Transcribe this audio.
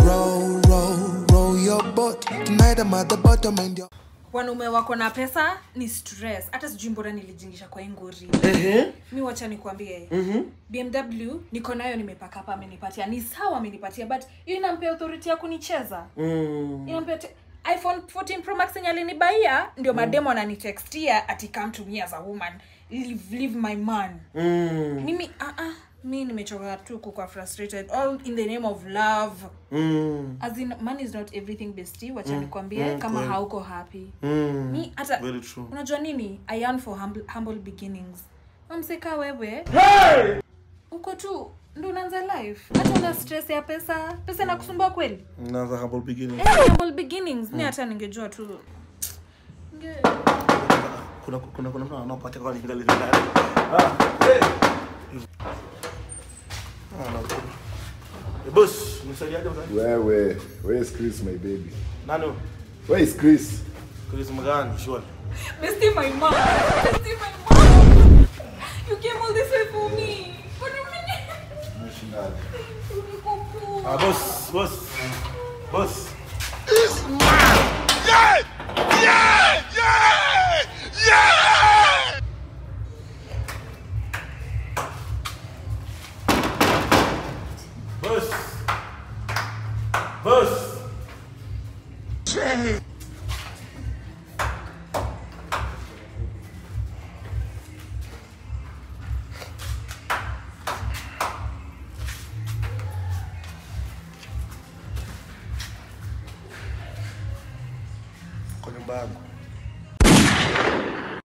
Roll, roll, roll your boat. Tonight I'm at the bottom and you're. wanaume wako na pesa ni stress hata sijui mbona nilijingisha kwa inguri mi wacha nikuambie bmw niko nayo nimepaka hapa amenipatia ni sawa amenipatia but hiyo inampea authority ya kunicheza inampea te- iphone 14 pro max yenye alinibaia ndio mademo ananitextia ati come to me as a woman leave, leave my man mimi uh -uh, mi nimechoka tu kukwa frustrated all in the name of love as in man is not everything bestie wacha nikwambie kama kweli. hauko happy mi hata Very true. unajua nini i yearn for humble, humble beginnings mamseka wewe uko tu ndo unaanza life hata una stress ya pesa pesa inakusumbua kweli naanza humble beginning Eh, humble beginnings mi hata ningejua tu Ninge- kuna kuna kuna mtu anaopata kwa ningali ndani ah eh ah na Eh, boss msaidiaje mzee Wewe, where is Chris, my baby? nani huyo? Where is Chris? Chris mgani shwari Bestie, my mom. Bestie, my mom. You came all this way for me. What do you mean? Uliko poa. ah boss boss boss boss boss kwa nyumba yangu